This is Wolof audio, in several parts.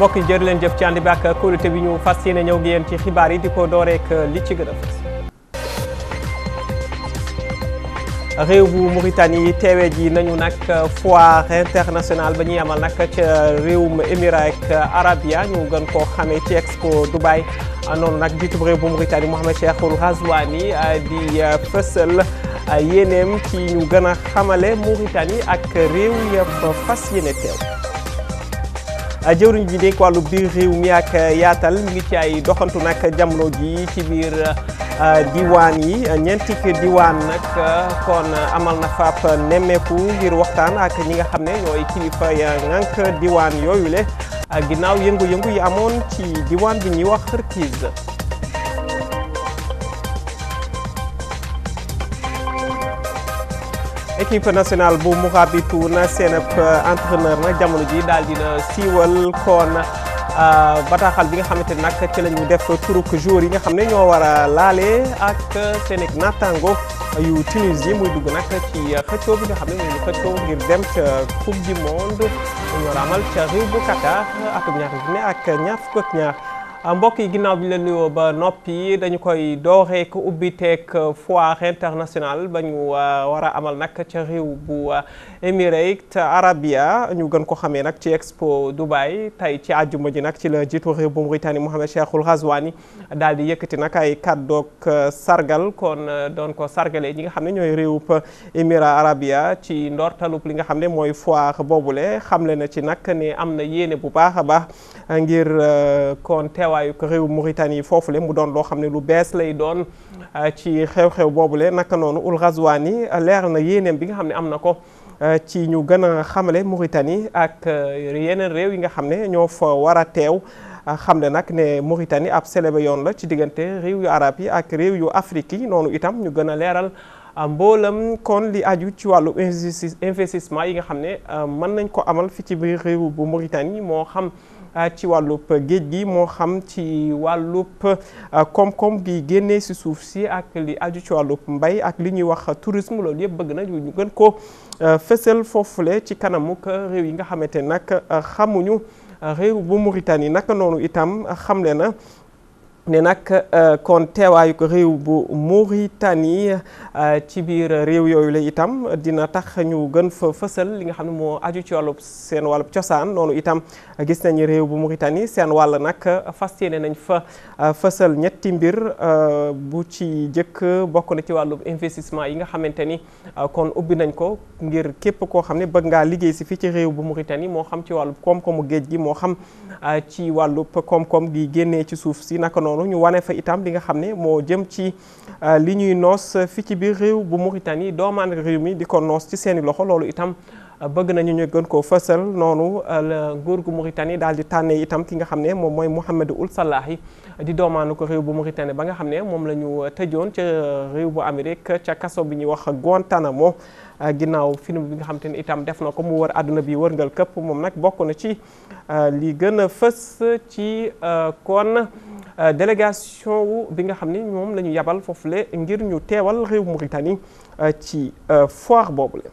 mbokk yi jërë leen jëf ci ànd bi ak kóolute bi ñu fas yéene ñëw gi yéen ci xibaar yi di ko dooreek li ci gën a fës réew bu Mauritanie teewee ji nañu nag foire internationale ba ñuy amal nag ca réewum Émirats Arabia ñu gën koo xamee ci Expo Dubai noonu nag jiitu réew bu Mauritanie Mohamed Cheikhul Ghazouani di fësal yéeneem ci ñu gën a xamale Mauritanie ak réew yëpp fas yéene teew jëwriñ ji dénk wàllu biir réew mi ak yaatal mi ngi ci ay doxantu nag jamono ji ci biir diwaan yi ñeenti diwaan nag kon amal na faap nemmeeku ngir waxtaan ak ñi nga xam ne ñooy kilifa ya ngànk diwaan yooyu le ginnaaw yëngu-yëngu yi amoon ci diwaan bi ñuy wax Xërkiz équipe nationale bu Mourabitoun seen entraîneur nag jamono ji daal dina siiwal kon bataaxal bi nga xamante ne nag ci la ñu def turuk joueurs yi nga xam ne ñoo war a laale ak seen naataango yu Tunisie muy dugg nag ci xëccoo bi nga xam ne mooy xëccoo ngir dem ca coupe du monde ñu war a amal ca réew bu Qatar atum ñaar junni ak ñaar fukk ak ñaar mbokk yi ginnaaw bi ñu leen nuyoo ba noppi dañu koy dooree ko ubbi teeg foire internationale ba ñu war a amal nag ca réew bu Émirats Arabia ñu gën ko xamee nag ci Expo Dubai tey ci àjjuma ji nag ci la jiitu réew bu Mauritanie Mohamed Cheikhul Ghazouani daal di yëkkati nag ay kàddoog sargal kon doon ko sargalee ñi nga xam ne ñooy réewub Émirats Arabia ci ndortalub li nga xam ne mooy foire boobule xamle na ci nag ne am na yéene bu baax a baax ngir kon teew waayu ko réew Mauritanie foofule mu doon loo xam ne lu bees lay doon ci xew-xew boobule naka noonu ul Ghazouani leer na yéeneem bi nga xam ne am na ko ci ñu gën a xamale Mauritanie ak yeneen réew yi nga xam ne ñoo fa war a teew xam ne nag ne Mauritanie ab célébé yoon la ci diggante réew yu arab yi ak réew yu Afrique yi noonu itam ñu gën a leeral mboolam kon li aju ci wàllu investissement yi nga xam ne mën nañ ko amal fi ci biir réew bu Mauritanie moo xam ci wàllub géej gi moo xam ci wàllub koom-koom gi génnee si suuf si ak li aju ci wàllub mbay ak li ñuy wax tourisme loolu yëpp bëgg na ñu gën ko fësal foofule ci kanamu réew yi nga xamante nag xamuñu réew bu Mauritanie naka noonu itam xamle na ne nag kon teewaayu ko réew bu Mauritanie ci biir réew yooyu la itam dina tax ñu gën fa fësal li nga xam ne moo aju ci wàllub seen wàllub cosaan noonu itam gis nañu réew bu Mauritanie seen wàll nag fas yéene nañ fa fësal ñetti mbir bu ci jëkk bokk na ci wàllub investissement yi nga xamante ni kon ubbi nañ ko ngir képp koo xam ne bëgg ngaa liggéey si fii ci réew bu Mauritanie moo xam ci wàllub koom-koomu géej gi moo xam ci wàllub koom-koom gi génnee ci suuf si naka noonu ñu wane fa itam li nga xam ne moo jëm ci li ñuy noos fi ci biir réew bu Mauritanie doomaan réew mi di ko noos ci seeni loxo loolu itam bëgg nañu ñu gën koo fësal noonu la nguur gu Mauritanie daal di tànnee itam ki nga xam ne moom mooy Mohamed Ould Salahi di doomaanu ko réew bu Mauritanie ba nga xam ne moom la ñu tëjoon ca réew bu Amérique ca kaso bi ñuy wax Guantanamo ginnaaw film bi nga xam te ne itam def na ko mu wër àdduna bi wërngal këpp moom nag bokk na ci li gën a fës ci kon délégation wu bi nga xam ne moom la ñu yabal foofule ngir ñu teewal réew Mauritanie ci foire boobule.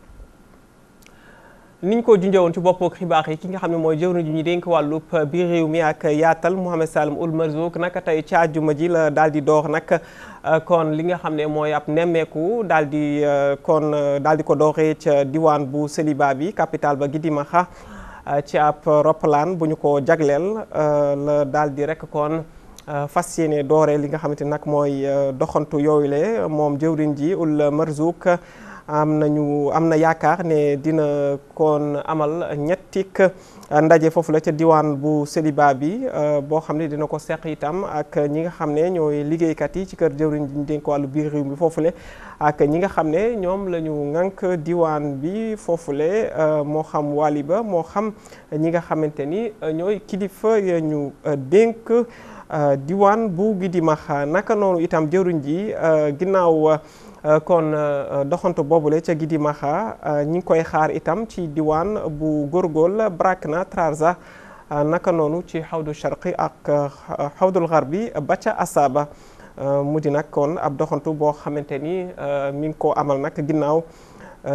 niñ ko junjee ci bopp xibaar yi ki nga xam ne mooy jëwriñ ji ñu dénk wàllub biir réew mi ak yaatal Mohamed Salim Ould Merzouk naka tey ci àjjuma ji la daal di door nag kon li nga xam ne mooy ab nemmeeku daal di kon daal di ko dooree ca diwaan bu Séliba bi capitale ba Gidimaxa ci ab roppalaan bu ñu ko jagleel la daal di rek kon fas yéene dooree li nga xamante nag mooy doxantu yooyu le moom jëwriñ ji Ould Merzouk am nañu am na yaakaar ne dina kon amal ñettik ndaje foofu la ca diwaan bu Séliba bi boo xam ne dina ko seq itam ak ñi nga xam ne ñooy liggéeykat yi ci kër jëwriñ ji ñu dénk wàllu biir réew mi foofule ak ñi nga xam ne ñoom la ñu ŋànk diwaan bi foofule moo xam wàlli ba moo xam ñi nga xamante ni ñooy kilifa ya ñu dénk diwaan bu Gidimaxa naka noonu itam jëwriñ ji ginnaaw kon doxantu boobule ca Gidimaxa ñi ngi koy xaar itam ci diwaan bu Gorgol Brakna Trarza naka noonu ci xawdu sharqi ak xawdul garbi ba ca Asaba mu di nag kon ab doxantu boo xamante ni mi ngi ko amal nag ginnaaw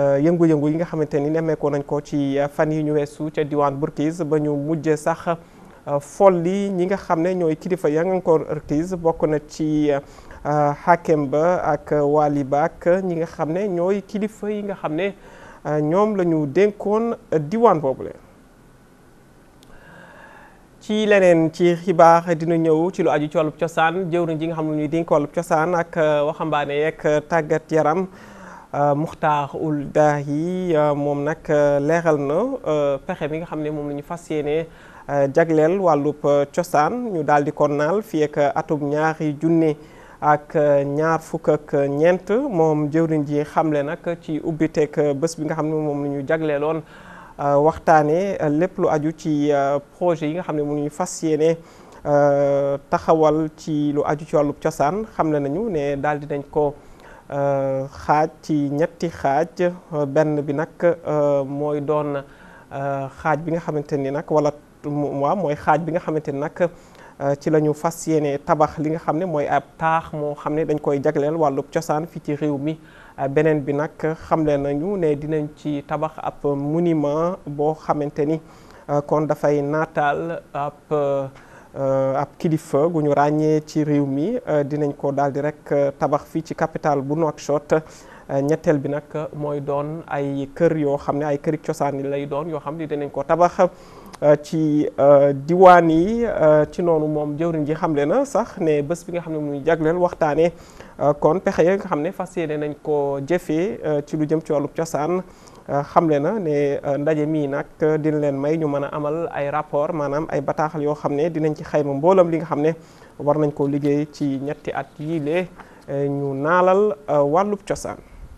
yëngu-yëngu yi nga xamante ni nemmeekoo nañ ko ci fan yi ñu weesu ca diwaan Burkiz ba ñu mujj sax folli ñi nga xam ne ñooy kilifa Yangankore Artis bokk na ci Hakem Ba ak Wali Ba ak ñi nga xam ne ñooy kilifa yi nga xam ne ñoom la ñu dénkoon diwaan boobule. ci leneen ci xibaar dina ñëw ci lu aju ci wàllub cosaan jëwriñ ji nga xam ne ñuy dénk wàllub cosaan ak waxambaane yeeg tàggat yaram Muxtaar ul Daahi moom nag leeral na pexe bi nga xam ne moom la ñu fas yéene jagleel wàllub cosaan ñu daal di ko naal fii ak atum ñaari junne ak ñaar fukk ak ñeent moom jëwriñ ji xamle nag ci ubbiteeg bés bi nga xam ne moom la ñu jagleeloon waxtaane lépp lu aju ci projet yi nga xam ne mu ñu fas yéene taxawal ci lu aju ci wàllub cosaan xamle nañu ne daal di nañ ko xaaj ci ñetti xaaj benn bi nag mooy doon xaaj bi nga xamante ni nag wala waaw mooy xaaj bi nga xamante ni nag ci la ñu fas yéene tabax li nga xam ne mooy ab taax moo xam ne dañ koy jagleel wàllub cosaan fii ci réew mi beneen bi nag xamle nañu ne dinañ ci tabax ab monument boo xamante ni kon dafay naataal ab ab kilifa gu ñu ràññee ci réew mi dinañ ko daal di rek tabax fii ci capitale bu Nouakchott ñetteel bi nag mooy doon ay kër yoo xam ne ay këri cosaan yi lay doon yoo xam ne dinañ ko tabax ci diwaan yi ci noonu moom jëwriñ ji xamle na sax ne bés bi nga xam ne muy jagleel waxtaanee kon pexe ya nga xam ne fas yéene nañ ko jëfee ci lu jëm ci wàllu cosaan xamle na ne ndaje mii nag dina leen may ñu mën a amal ay rapport maanaam ay bataaxal yoo xam ne dinañ ci xayma mboolam li nga xam ne war nañ koo liggéey ci ñetti at yii lee ñu naalal wàllub cosaan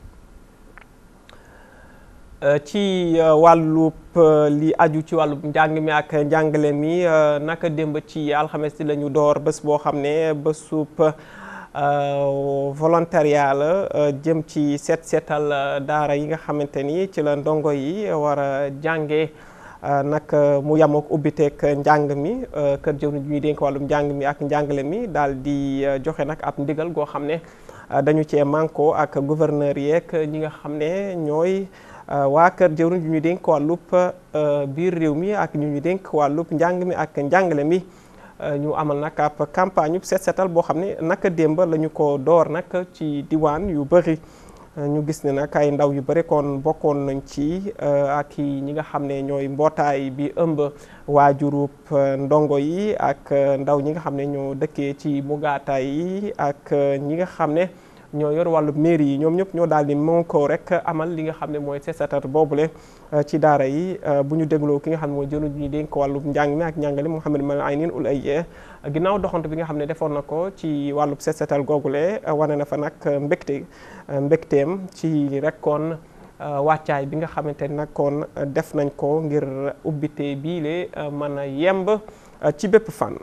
ci wàllub li aju ci wàllub njàng mi ak njàngale mi naka démb ci alxames di la ñu door bés boo xam ne bésub volontariat la jëm ci seet seetal daara yi nga xamante ni ci la ndongo yi war a jànge nag mu yam ak ubbiteeg njàng mi kër jëw ni ñuy dénk wàllum njàng mi ak njàngale mi daal di joxe nag ab ndigal goo xam ne dañu cee manko ak gouverneur yeeg ñi nga xam ne ñooy waa kër jëwriñ ñu ñu dénk wàllub biir réew mi ak ñu ñu dénk wàllub njàng mi ak njàngale mi ñu amal nag ab campagne set setal boo xam ne naka démb la ñu ko door nag ci diwaan yu bëri ñu gis ne nag ay ndaw yu bëri kon bokkoon nañ ci ak ñi nga xam ne ñooy mbootaay bi ëmb waajurub ndongo yi ak ndaw ñi nga xam ne ñoo dëkkee ci mugaataay yi ak ñi nga xam ne ñoo yor wàllu mairie yi ñoom ñëpp ñoo daal di mën ko rek amal li nga xam ne mooy seetatar boobule ci daara yi bu ñu dégloo ki nga xam ne mooy jënu ñu dénk ko wàllu njàng mi ak njàngale Mouhamed Mal Aynin ul ay ginnaaw doxante bi nga xam ne defoon na ko ci wàllu seetatal googule wane na fa nag mbégte mbégteem ci rek kon wàccaay bi nga xamante ne nag kon def nañ ko ngir ubbite biile mën a yemb ci bépp fànn.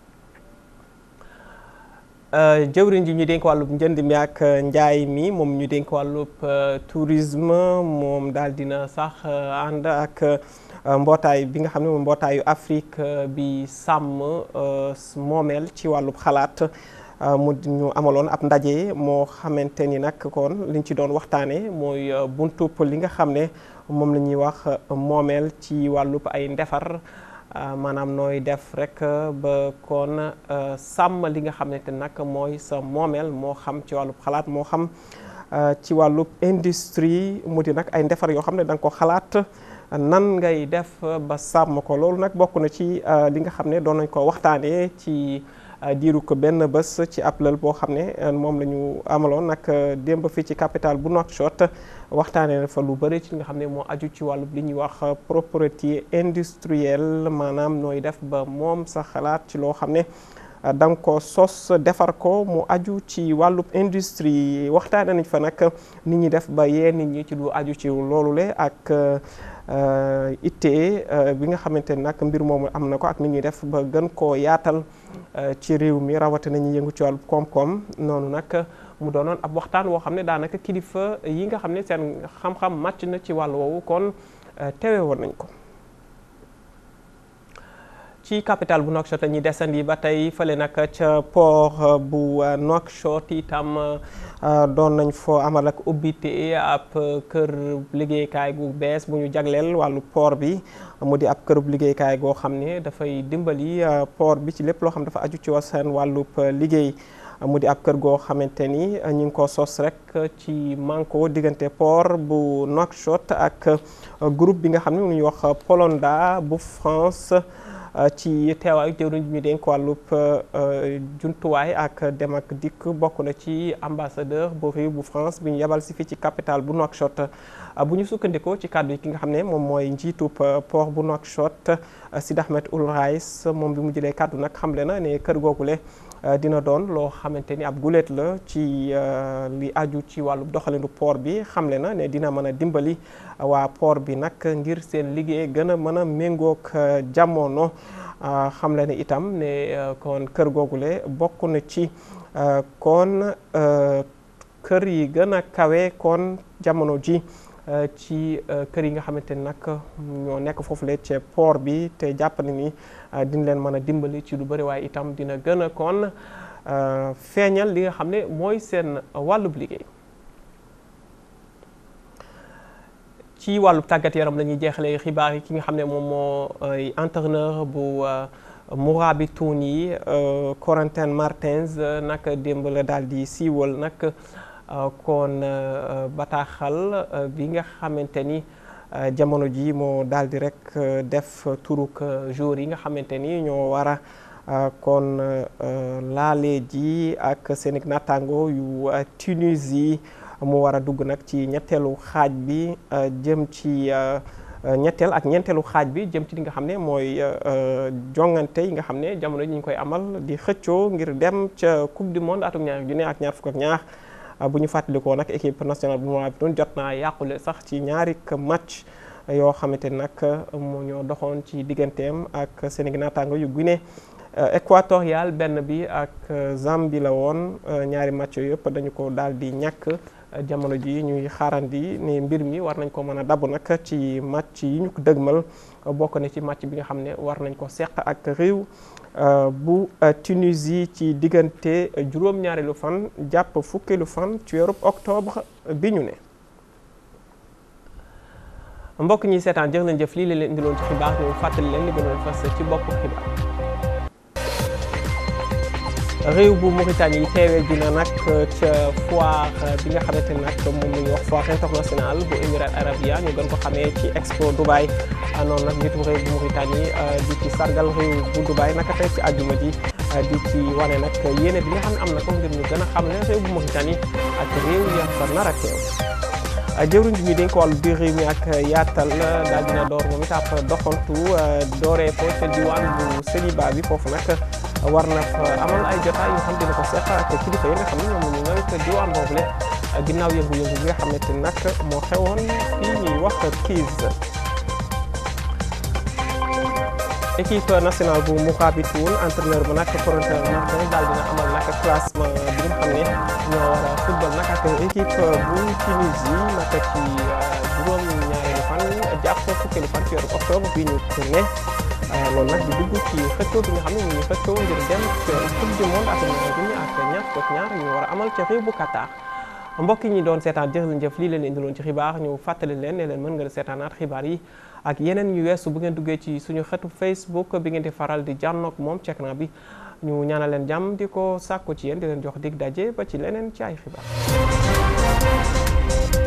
jëwriñ ji ñu dénk wàllub njënd mi ak njaay mi moom ñu dénk wàllub tourisme moom daal dina sax ànd ak mbootaay bi nga xam ne moom mbootaayu Afrique bi sàmm moomeel ci wàllub xalaat mu ñu amaloon ab ndaje moo xamante ni nag kon liñ ci doon waxtaane mooy buntub li nga xam ne moom la ñuy wax moomeel ci wàllub ay ndefar maanaam nooy def rek ba kon sàmm li nga xamante nag mooy sa moomeel moo xam ci wàllub xalaat moo xam ci wàllub industrie mu di nag ay ndefar yoo xam ne da nga ko xalaat nan ngay def ba sàmm ko loolu nag bokk na ci li nga xam ne doon nañ ko waxtaanee ci diiru ko benn bés ci ab lël boo xam ne moom la ñu amaloon nag démb fii ci capitale bu Nouakchott waxtaanee na fa lu bëri ci li nga xam ne moo aju ci wàllu li ñuy wax propriété industrielle maanaam nooy def ba moom sa xalaat ci loo xam ne da nga ko sos defar ko mu aju ci wàllub industrie waxtaanee nañ fa nag nit ñi def ba yee nit ñi ci lu aju ci loolu le ak ittee bi nga xamante ni nag mbir moomu am na ko ak nit ñuy def ba gën koo yaatal ci réew mi rawatina ñu yëngu ci wàllu koom-koom noonu nag mu doonoon ab waxtaan woo xam ne daanaka kilifa yi nga xam ne seen xam-xam màcc na ci wàll woowu kon teewe woon nañ ko ci capitale bu Nouakchott la ñuy desandi ba tey fële nag ca port bu Nouakchott itam doon nañ foo amal ak ubbite ab kër liggéeykaay gu bees bu ñu jagleel wàllu port bi mu di ab kërub liggéeykaay goo xam ne dafay dimbali port bi ci lépp loo xam dafa aju ci seen wàllub liggéey mu di ab kër goo xamante ni ñu ngi ko sos rek ci manko diggante port bu Nouakchott ak groupe bi nga xam ne mu ñuy wax Polonda bu France ci teewaayu jëwriñ ñu dénk wàllub jumtuwaay ak dem ak dikk bokk na ci ambassadeur bu réew bu France bi ñu yebal si fii ci capitale bu Nouakchott bu ñu sukkandikoo ci kàddu yi ki nga xam ne moom mooy njiitub port bu Nouakchott Sid Ahmed Ould Raïs moom bi mu jëlee kàddu nag xamle na ne kër googule dina doon loo xamante ni ab guléet la ci li aju ci wàllu doxalinu port bi xamle na ne dina mën a dimbali waa port bi nag ngir seen liggéey gën a mën a méngoog jamono xamle ne itam ne kon kër googule bokk na ci kon kër yi gën a kawe kon jamono ji ci kër yi nga xamante ni nag ñoo nekk foofu le ci port bi te jàpp na ni dina leen mën a dimbali ci lu bëri waaye itam dina gën a kon feeñal li nga xam ne mooy seen wàllub liggéey ci wàllub tàggat yaram la ñuy jeexalee xibaar yi ki nga xam ne moom moo entraîneur bu Mourabitoun yi Corentin Martins nag démb la daal di siiwal nag kon bataaxal bi nga xamante ni jamono ji moo daal di rek def turuk jour yi nga xamante ni ñoo war a kon laale ji ak seen naataango yu Tunisie mu war a dugg nag ci ñetteelu xaaj bi jëm ci ñetteel ak ñeenteelu xaaj bi jëm ci li nga xam ne mooy jongante yi nga xam ne jamono ji ñu koy amal di xëccoo ngir dem ca coupe du monde atum ñaar junne ak ñaar fukk ak ñaar bu ñu fàttalikoo nag équipe nationale bu Mourabitoun jot naa yàqule sax ci ñaari match yoo xamante ni nag moo ñoo doxoon ci digganteem ak seen naataango yu Guinée équatorial benn bi ak Zambie la woon ñaari match yooyu yëpp dañu ko daal di ñàkk jamono ji ñuy xaarandi ne mbir mi war nañ ko mën a dabu nag ci match yi ñu ko dëgmal bokk na ci match bi nga xam ne war nañ ko seq ak réew bu Tunisie ci diggante juróom-ñaareelu fan jàpp fukkeelu fan ci weeru octobre bi ñu ne. mbokk ñi seetaan jërë leen jëf lii la leen indiloon ci xibaar ñu fàttali leen li gënoon fas ci bopp xibaar. réew bu Mauritanie teewee dina nag ca foire bi nga xamante ni nag moom la ñuy wax foire internationale bu Émirats arabes ñu gën ko xamee ci Expo Dubai noonu nag njiitu réew bu Mauritanie di ci sargal réew bu Dubai naka tey ci àjjuma ji di ci wane nag yéene bi nga xam ne am na ko ngir ñu gën a xam ne réew bu Mauritanie ak réew ya fa nar a teew jëwriñ bi ñu dénk wàllu biir réew mi ak yaatal daal dina door moom it ab doxantu dooree ko ca diwaan bu Séliba bi foofu nag war na fa amal ay jotaay yoo xam dina ko seq ak kilifa yi nga xam ne ñoom ñu ngi diwaan boobu le ginnaaw yëngu-yëngu bi nga xamante ni nag moo xewoon fii ñuy wax crise équipe nationale bu Mourabitoun entraîneur bu nag Corentin Martins daal dina amal nag classement bi nga xam ne ñoo war a football nag ak équipe bu Tunisie nag ci juróom-ñaareelu fan jàpp fukkeelu fan ci weeru octobre bi ñu ne loolu nag di dugg ci xëccoo bi nga xam ne ñu ngi xëccoo ngir dem ca coupe du monde ak ñaar junni ak ñaar fukk ñaar ñu war a amal ca réew bu Qatar mbokk yi ñi doon seetaan jërë leen jëf lii leen indiloon ci xibaar ñu fàttali leen ne leen mën nga seetaanaat xibaar yi ak yeneen ñu weesu bu ngeen duggee ci suñu xetu Facebook bi ngeen di faral di jànnoog moom cek na bi ñu ñaanal leen jàmm di ko sàkku ci yéen di leen jox dig daje ba ci leneen ci ay xibaar